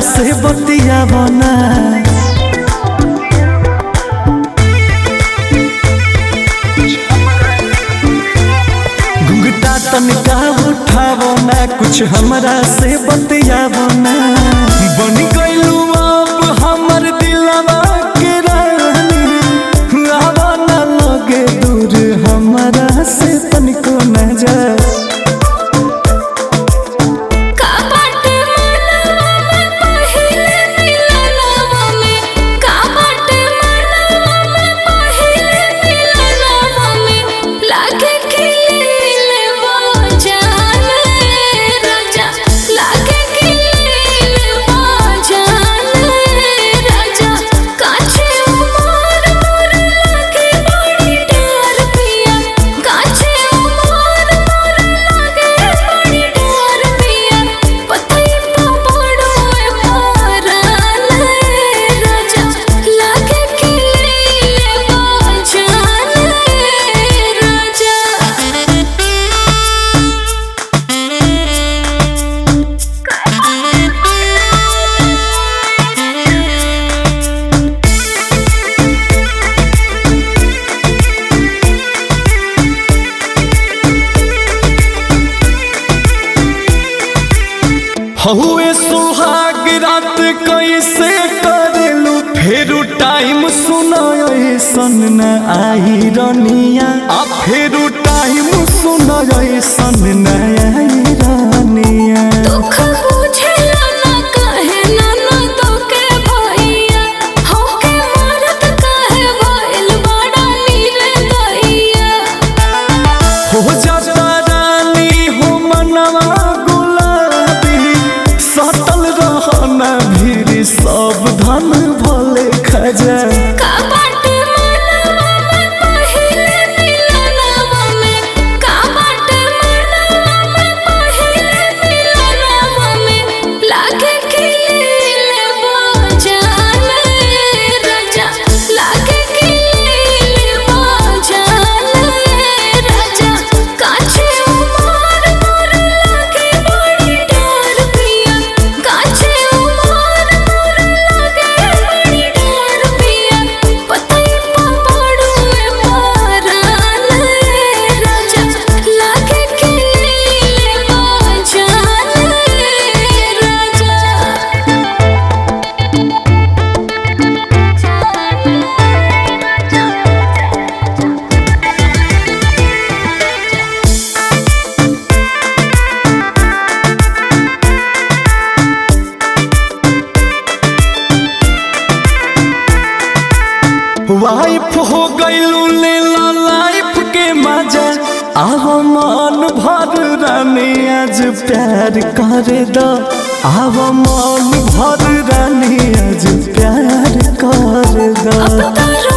से बतियावो ना घुंघटा तनिका उठावो ना कुछ हमरा से बतियावो ना बन गइलू अब हमर दिलवा के रानी आवा ना लगे दूर हमरा से तनिको न जा का बाटे मनवा में पहिले मिलनवा में का बाटे मनवा में पहिले मिलनवा में लागे खिले वो जान राजा लागे खिले वो जान राजा काछे उमर मोर लागे बड़ी डर पिया काछे उमर मोर लागे बड़ी डर पिया पतई पा पड़ो मारन राजा लागे खिले वो जान राजा हहुए सुहाग रात कैसे करेलू फेरू टाइम सुनो ऐसन न आई रनिया आ फेरू टाइम सुनो ऐसन न आई रनिया दुख बुझेला ना कहे ना ना तोके भैया होके मरत कहे भइल बड़ा निर्दयिया हो जाता रानी हो मनवा गुलाबी सतल रहना भीड़ सब धन भले खजा का बाटे मनवा में पहिले मिलनवा में का बाटे मनवा में पहिले मिलनवा में लागे खिले वो जान राजा लागे खिले वो जान राजा काछे उमर मोर लागे बड़ी डर पिया काछे उमर मोर लागे बड़ी डर पिया पतई पा पड़ो मारन राजा लागे खिले वो जान वाइफ हो गईलू ले ला लाइफ के मजा आव मन भर रानी आज प्यार कर दो आव मन भर रानी आज प्यार कर दो अब तो